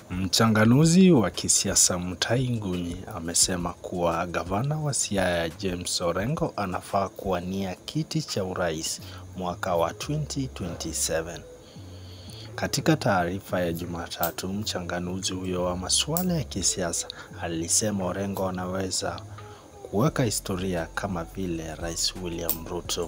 Mchanganuzi wa kisiasa Mutahi Ngunyi amesema kuwa gavana wa Siaya James Orengo anafaa kuwania kiti cha urais mwaka wa 2027. Katika taarifa ya Jumatatu, mchanganuzi huyo wa masuala ya kisiasa alisema Orengo anaweza kuweka historia kama vile Rais William Ruto.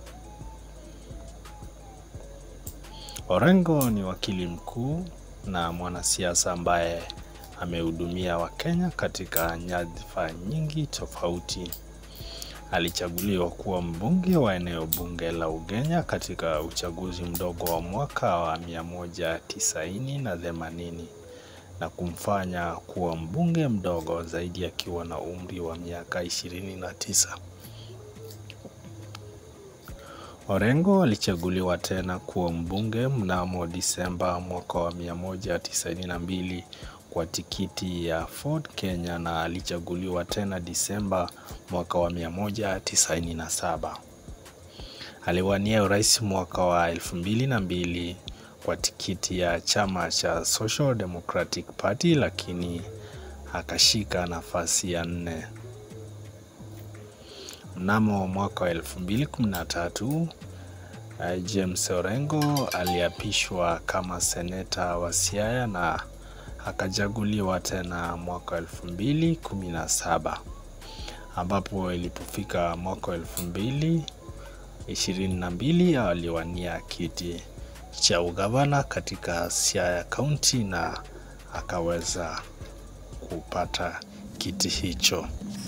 Orengo ni wakili mkuu na mwanasiasa ambaye amehudumia Wakenya katika nyadhifa nyingi tofauti. Alichaguliwa kuwa mbunge wa eneo bunge la Ugenya katika uchaguzi mdogo wa mwaka wa 1990 na 80 na kumfanya kuwa mbunge mdogo zaidi akiwa na umri wa miaka 29. Orengo alichaguliwa tena kuwa mbunge mnamo Disemba mwaka wa 1992 kwa tikiti ya Ford Kenya na alichaguliwa tena Disemba mwaka wa 1997. Aliwania urais mwaka wa 2002 kwa tikiti ya chama cha Social Democratic Party lakini akashika nafasi ya nne. Mnamo mwaka wa 2013 James Orengo aliapishwa kama seneta wa Siaya na akachaguliwa tena mwaka wa 2017 ambapo ilipofika mwaka wa 2022 aliwania kiti cha ugavana katika Siaya County na akaweza kupata kiti hicho.